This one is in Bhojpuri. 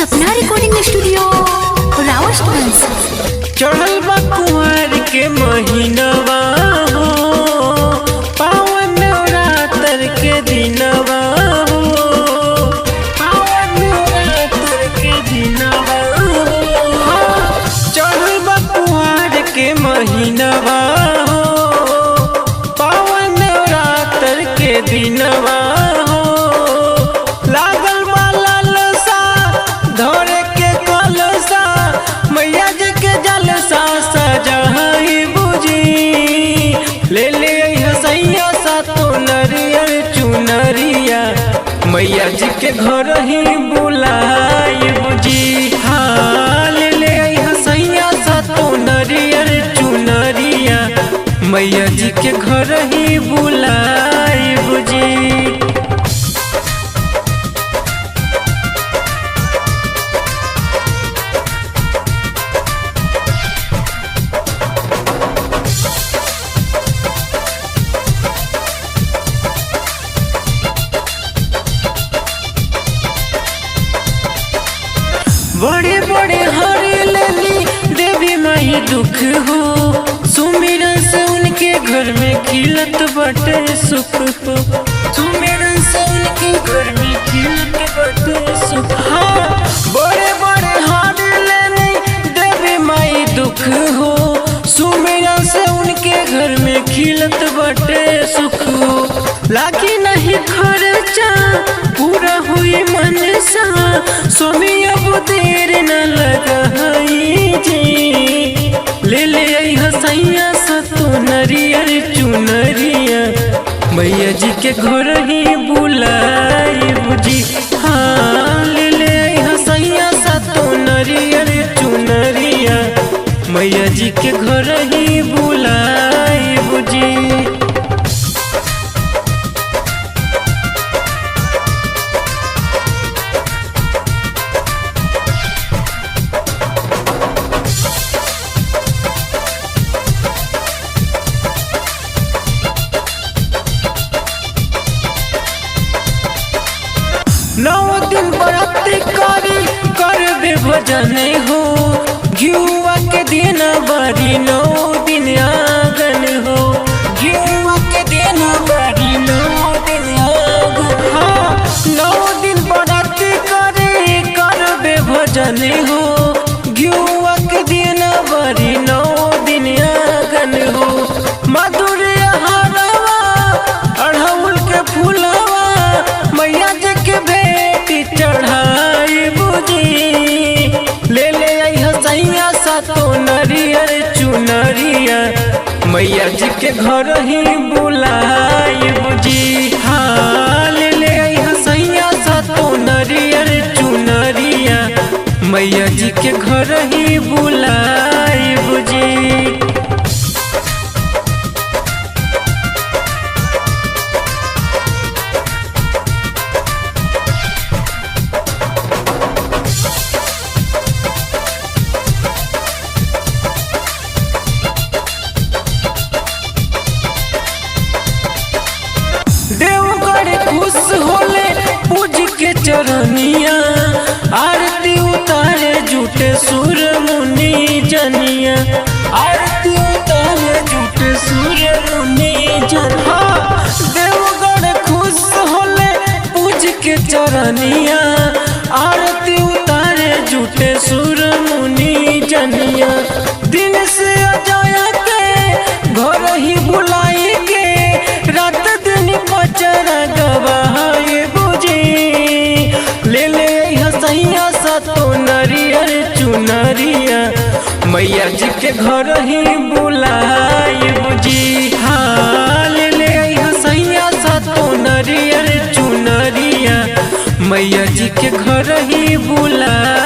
सपना रिकॉर्डिंग स्टूडियो रावतगंज चढ़ल बा कुंवर के महीनवा हो पावन नवरात्र के दिनवा हो पावन नवरात्र के दिनवा हो चढ़ल बा कुंवर के महीनवा हो पावन नवरात्र के दिनवा हो लागल बा लालसा धरे के कलसा मैया जी के जलसा सजहई बुझी ले ले हसैया सा तो नरियर चुनरिया मैया जी के घर ही बुलाई बुझी हाँ ले ले हसैया सा तो नरियर चुनरिया मैया जी के घर ही बुलाई बुझी बड़े बड़े हरे लेली देवी माही दुख हो सुमिरन से उनके घर में खिलत बटे सुख हो सुमिरन से उनके घर में खिलत बटे सुख हाँ बड़े बड़े हरे लेली देवी माई दुख हो सुमिरन से उनके घर में खिलत बटे सुख हो लागी नहीं खर्चा पूरा हुई मनसा स्वामी अब देर न लगाई जी ले ले आई हसैया सतो नरियर चुनरिया मैया जी के घर ही बुलाई बुझी हाँ ले ले आई हसैया सतो नरियर चुनरिया मैया जी के घर ही बुलाई बुझी नौ दिन बराती करी कर दे भजन हो घियुआ के दिन बड़ी नौ दिन आगन हो घियुआ के दिन बड़ी नौ दिन आगन हाँ नौ दिन बराती करी कर दे भजन हो घियुआ के दिन बड़ी नौ दिन आगन हो मधुर हरवा अढ़ौल के फूलवा मैया जी के बेटी चढ़ाई बुझी ले ले आई हसैया सातो नरियर चुनरिया मैया जी के घर ही बुलाई बुझी हाँ ले ले आई हसैया सातो नरियर चुनरिया मैया जी के घर ही बुलाई बुझी देवगढ़ खुश होले पूज के चरनिया आरती उतारे जुटे सुर मुनि जनिया आरती उतारे जुटे सुर मुनि जनिया देवगढ़ खुश होले पूज के चरनिया आरती उतारे जुटे सुर मुनि जनिया दिन से अजया के घर ही बुलाई के रात दिन पचरा गवाए बुझी ले ले हसैया सतो नरियर चुनरिया मैया जी के घर ही बुलाई बुझी हाँ ले ले हसैया सतो नरियर चुनरिया मैया जी के घर ही बुलाई